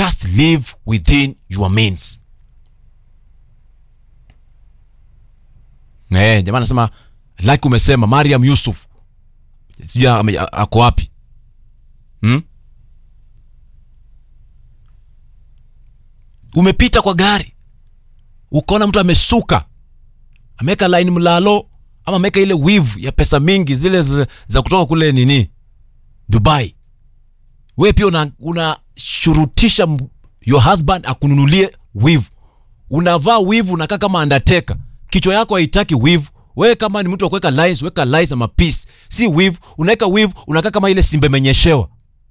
just live within your means eh jamaa anasema like umesema mariam yusuf sijui ame- a- ako wapi hmm? umepita kwa gari ukaona mtu amesuka ameweka line mlalo ama ameweka ile wivu ya pesa mingi zile za, za kutoka kule nini dubai we pia unashurutisha una unashurutisha m- your husband akununulie wivu unavaa wivu unakaa kama undertaker kichwa yako haitaki wivu wewe kama ni mtu wa kuweka lines weka lines ama peace si wivu unaweka wivu unakaa kama ile simba imenyeshewa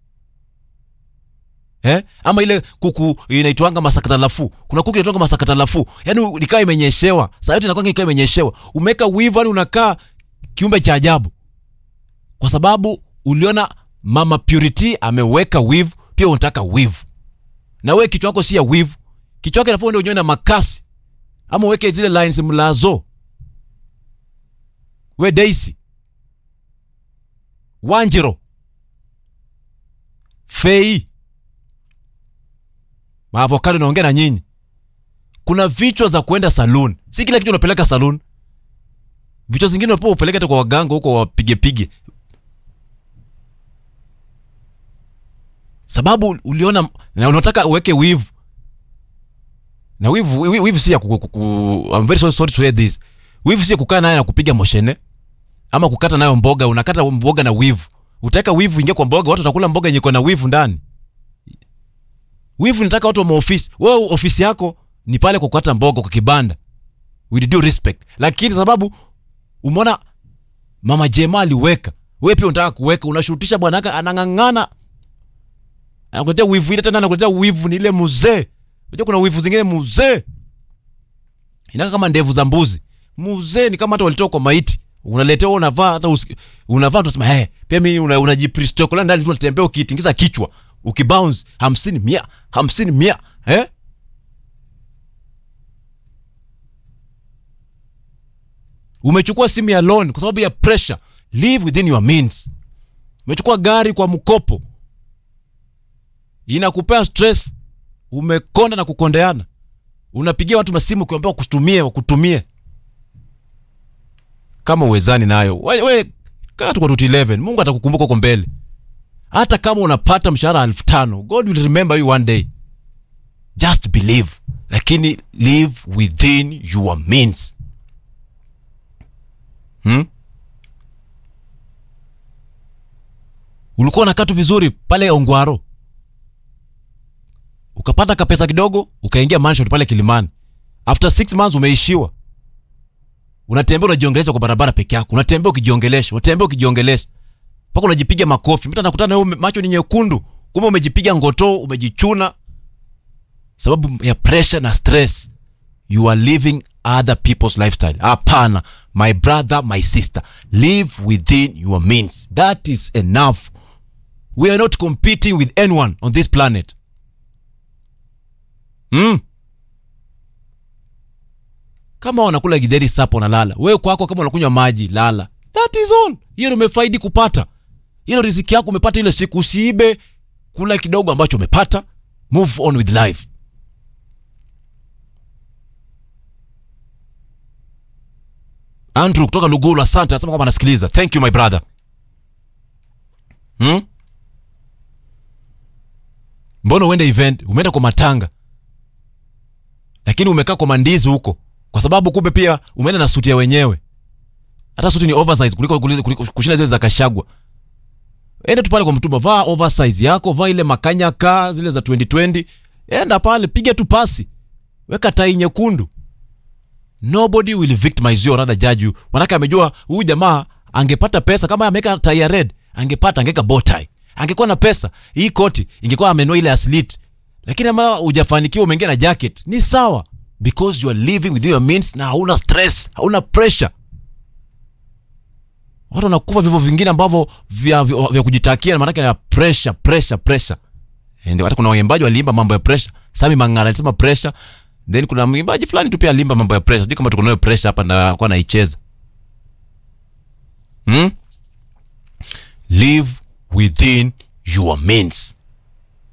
eh? ama ile kuku inaitwanga masakatalafu kuna kuku inaitwanga masakatalafu yaani ikawa imenyeshewa saa yote inakwanga ikawa imenyeshewa umeweka wivu yani unakaa kiumbe cha ajabu kwa sababu uliona mama purity ameweka wivu pia unataka wivu na wewe kichwa chako si ya wivu kichwa chako inafaa uende unyoe na makasi ama uweke zile lines mlazo we daisy wanjiro fei maavokado naongea na nyinyi kuna vichwa za kuenda saloon si kila kitu unapeleka saloon vichwa zingine unapewa upeleke hata kwa waganga huko wapigepige sababu uliona na unataka uweke wivu na wivu wi- wivu si ya ku, ku, ku, I'm very sorry, sorry to say this wivu si ya kukaa naye na kupiga moshene ama kukata nayo mboga unakata mboga na wivu utaweka wivu ingia kwa mboga watu watakula mboga yenye iko na wivu ndani wivu nataka watu wa maofisi wewe ofisi yako ni pale kwa kukata mboga kwa kibanda with due respect lakini sababu umeona mama jema aliweka wewe pia unataka kuweka unashurutisha bwanaka anang'ang'ana anakuletea wivu ile tena anakuletea wivu ni ile muzee unajua kuna wivu zingine muzee inaka kama ndevu za mbuzi muzee ni kama hata walitoka kwa maiti unaletea wewe unavaa hata usi- unavaa tunasema hey, pia mimi una, unajipristokola ndani tu unatembea ukitingiza kichwa ukibounce hamsini mia hamsini mia eh? umechukua simu ya loan kwa sababu ya pressure live within your means umechukua gari kwa mkopo inakupea stress umekonda na kukondeana unapigia watu masimu ukiwambia wakutumie wakutumie kama uwezani nayo we, we kaa tu kwa tuti 11 mungu atakukumbuka huko mbele hata kama unapata mshahara elfu tano god will remember you one day just believe lakini live within your means hmm? ulikuwa unakaa tu vizuri pale ongwaro ukapata kapesa kidogo ukaingia mansion pale kilimani after six months umeishiwa unatembea unajiongelesha kwa barabara peke yako unatembea ukijiongelesha unatembea ukijiongelesha mpaka unajipiga makofi mtu anakutana na wewe macho ni nyekundu kumbe umejipiga ngotoo umejichuna sababu ya pressure na stress you are living other people's lifestyle hapana my brother my sister live within your means that is enough we are not competing with anyone on this planet mm. kama wanakula gidheri sapo unalala wewe kwako kama unakunywa maji lala that is all hiyo ndio umefaidi kupata hilo riziki yako umepata ile siku usiibe kula kidogo ambacho umepata move on with life andrew kutoka lugulu asante anasema kwamba anasikiliza thank you my brother hmm? mbona uende event umeenda kwa matanga lakini umekaa kwa mandizi huko kwa sababu kumbe pia umeenda na suti ya wenyewe hata suti ni oversize kuliko, kuliko, kuliko kushinda zile za kashagwa enda tu pale kwa mtumba vaa oversize yako vaa ile makanyaka zile za 2020 enda pale piga tu pasi weka tai nyekundu nobody will victimize you or rather judge you manake amejua huyu jamaa angepata pesa kama ameweka tai ya red angepata angeweka bow tie angekuwa na pesa hii koti ingekuwa amenua ile aslit lakini ama hujafanikiwa umeingia na jacket ni sawa because you are living within your means na hauna stress hauna pressure watu wanakufa vivyo vingine ambavyo vya, vya, vya kujitakia maanake ya pressure pressure pressure And hata kuna waimbaji waliimba mambo ya pressure sami mangara alisema pressure then kuna mwimbaji fulani tu pia alimba mambo ya pressure sijui kama tuko nayo pressure hapa na kwa naicheza hmm? live within your means